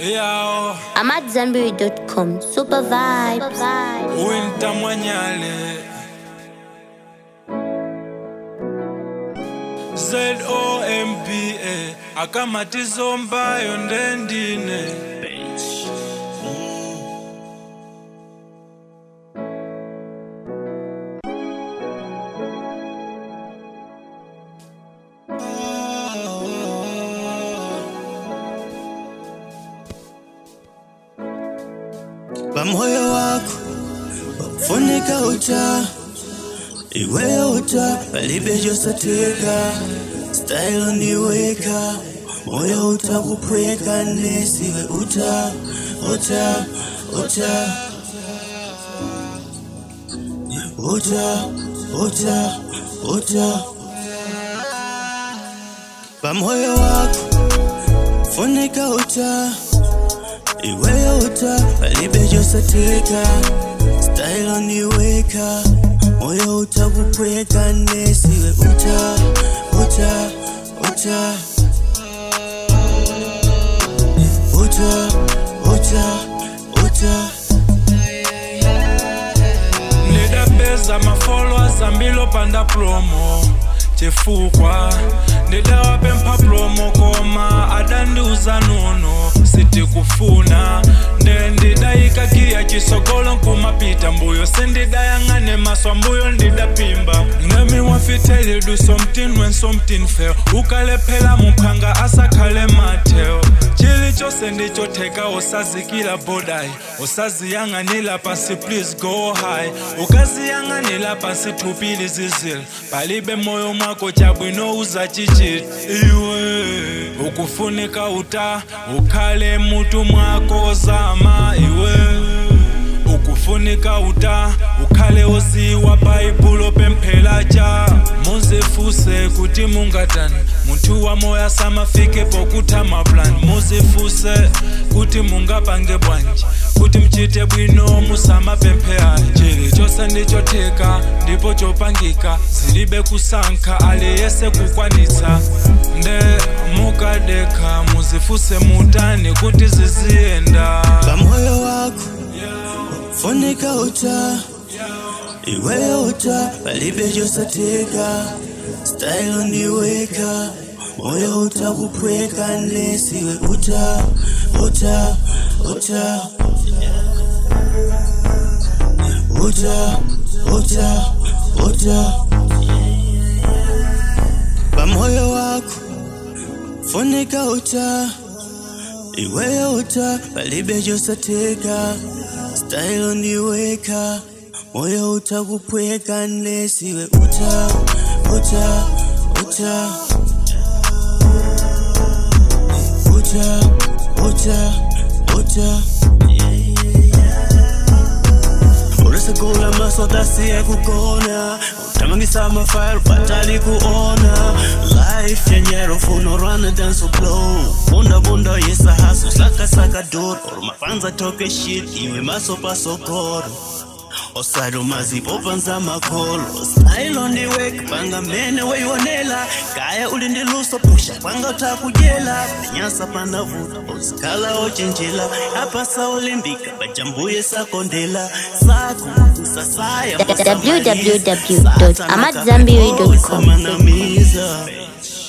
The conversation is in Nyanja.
Yao, I'm at Zanberry.com. Super vibes. winter mwanyale. Z-O-M-B-A akamatizo mbayo ndendine pamoyo wako wakufunika uta iweyo uta palibejosateka stailo ndiweka moyo utakupweka nesiwe uta uta uta uta uta uta pamoyo wako funika uta iweyo uta palibejosateka stailo ndiweka moyo utakupweka nesiwe uta uta uta uta uta uta ndidapeza mafollowers ambilo panda promo chifukwa ndidawapempha promo koma adandiuza nuno sitikufuna nde ndidayikagiya chisogolo nkumapita mbuyo sindidayang'ane maswa mbuyo ndidapimba ngemi wafiteli do something when something fail ukalephela muphanga asakhale matheo chilichonse ndichotheka usazikila bodai usaziyang'anila pasi please go high ukaziyang'anila pasi thupili zizil palibe moyo mwako chabwino uzachichita iwe ukufunika uta ukhale mutu mwako zama iwe ukufunika uta ukhale uziwa bhayibhulo pemphela cha muzifuse kuti mungatani munthu wa moya samafike pokutha plan muzifuse kuti mungapange bwanji kuti mchite bwino musamapempheani chilichonse ndichotheka ndipo chopangika zilibe kusankha aliyese kukwanitsa nde mukadekha muzifuse mutani kuti ziziyenda pamoyo wako funika uta iweyo uta palibejosateka stailo ndiweka moyo utakupweka nesiwe uta uta uta uta uta uta pamoyo wako funika uta iweyo uta palibejosateka stailo ndiweka moyo utakupweka nesiwe uta uta uta uta uta uta ulisakula masodasiye kukona utamangisa mafile patali kuona life yenyero funo rana dance blow bunda bunda yesa haso saka saka dor or mapanza toke shit iwe maso pasokoro osado mazipopanza makholo style ndiwek panga mene weyonela kaya ulindiluso pusha panga utakujela penyasa panavuta osikhala ochenjela apa saulimbika bajambuye sakondela sako sasaya www.amadzambiri.com. Osamana miza.